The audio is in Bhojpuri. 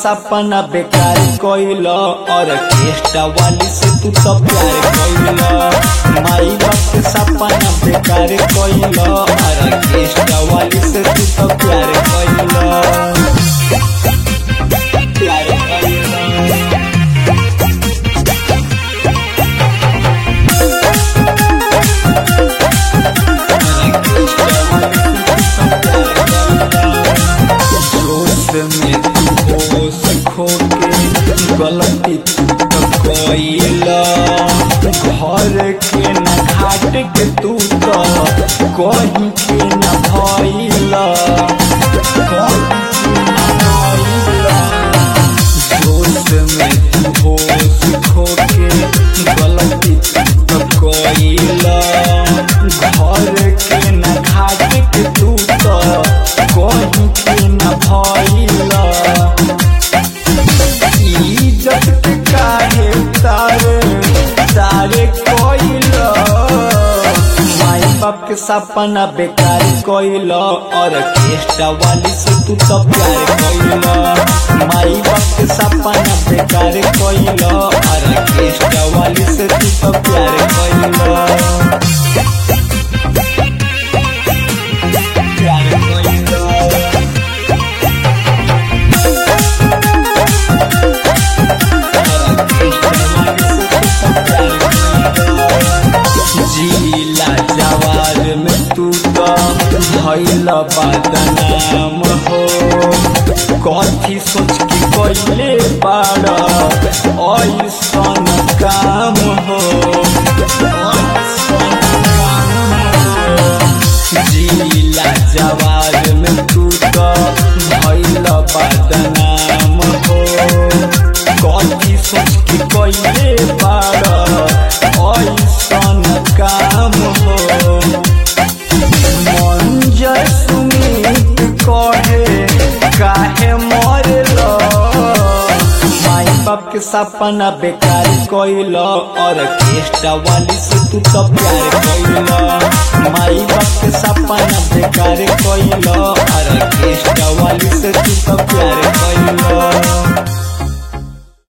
सपना बेकार कोइल ऑर्केस्ट्रा वाली से तू तो प्यार कोइल माई बाप के सपना बेकार कोइल ऑर्केस्ट्रा वाली से तू तो प्यार कोइल प्यार कोइल जोश में तू होश खो के गलती तू तो कइला घर के न घाट के तू तो कहीं के न भइला जोश में तू होश खो के गलती तू तो कइला घर के न घाट के तू तो कहीं के न भइला इज्जत के काहे तारे तारे कोइला माई बाप के सपना बेकार कोइला ऑर्केस्ट्रा वाली से तू तो प्यार कोइला माई बाप के सपना बेकार कोइला ऑर्केस्ट्रा वाली से तू तो प्यार कोइला प्यार कोइला जिला जवार में तू तो भइल बदनाम हो कथी सोच के कइले बाड़ ऐसन काम हो ऐसन काम हो। जिला जवार में तू तो भइल बदनाम हो कथी सोच के कइले बाड़ ऐसन काम हो मंजर सुमित कहे काहे मरल माई बाप के सपना बेकार कोइल ऑर्केस्ट्रा वाली से तू तो प्यार कोइल माई बाप के सपना बेकार कोइल ऑर्केस्ट्रा